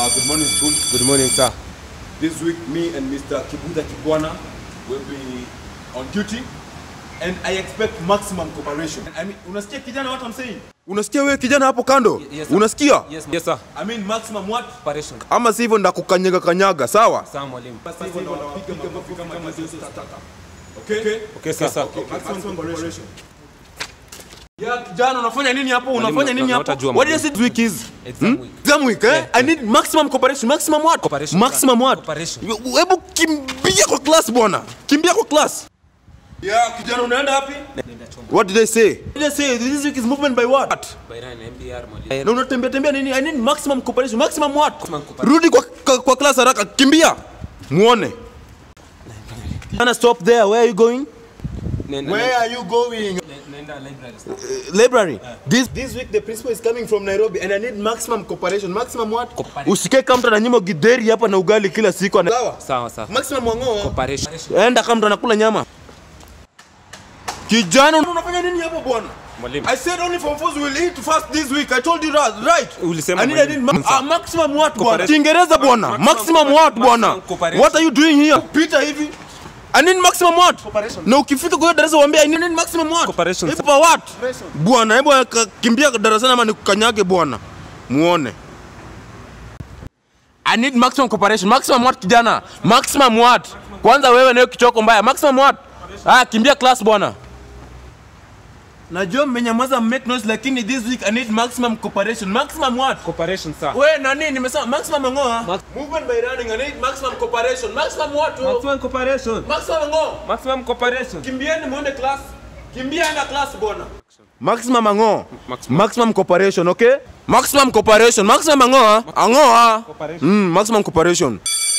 Uh, good morning, school. Good morning, sir. This week, me and Mr. Kibuta Kibwana will be on duty, and I expect maximum cooperation. I mean, unasikia kijana what I'm saying? Unasikia wewe kijana hapo kando? Yes, sir. Unasikia? Yes, yes, sir. I mean maximum what? Operation. Ama sivyo ndakukanyaga kanyaga, sawa? Sawa mwalimu. Okay? Okay, sir. sir. Maximum cooperation. Ya kijana unafanya nini hapo? Unafanya Mwalimu, nini na- hapo? nautajua, What do you mwalimu. say this week is? Exam week. Exam week, eh? Yeah, I need maximum cooperation. Maximum what? Cooperation, Maximum sir. what? Cooperation. Hebu kimbia kwa class bwana. Kimbia kwa class. Yeah, kijana unaenda wapi? Nenda chombo. What did they say? What did they say? This week is movement by what? Bayran MDR mwalimu. Na unatembea tembea nini? I need maximum cooperation. Maximum what? Maximum cooperation. Rudi kwa, kwa, kwa class haraka. Kimbia. Muone. Ana stop there. Where are you going? Nenda- Where are you going? nenda- Nenda library. sir. Uh, library. This this week the principal is coming from Nairobi and I need maximum cooperation. Maximum what? Cooperation. Usikae kama mtu ananyima gidheri hapa na ugali kila siku. ana- Sawa. Sawa, sawa. Maximum wangoa. Operation. Enda kama mtu anakula nyama. Kijana unafanya nini hapo bwana? Mwalimu. I said only from fours will eat fast this week. I told you that, right? Ulisema I need, I mwalimu. need ma- ah, maximum what bwana? Cooperation. Kiingereza bwana. Maximum Maximum what bwana? maximum cooperation. What are you doing here? Pita hivi. I need maximum what? Cooperation. Na ukifika kwa hiyo darasa uambie I need maximum what? Cooperation, Hebu pa what? Bwana, hebu ka- kimbia darasani ama nikukanyage bwana. Muone. I need maximum cooperation. Maximum what kijana? Maximum what? Kwanza wewe nayo kichoko mbaya. Maximum what? Ah, kimbia class bwana. Najua mmenyamaza make noise lakini this week I need maximum cooperation. Maximum what? Cooperation, sir. We nani nimesema maximum ngoa. Max- Movement by running I need maximum cooperation. Maximum what? oh? Maximum cooperation. Maximum ngoa. Maximum cooperation. Kimbieni muende class. Kimbiana class bwana. Maximum ango. Maximum. Maximum cooperation, okay? Maximum cooperation. Maximum ango. Ango. Cooperation. Mm, maximum cooperation.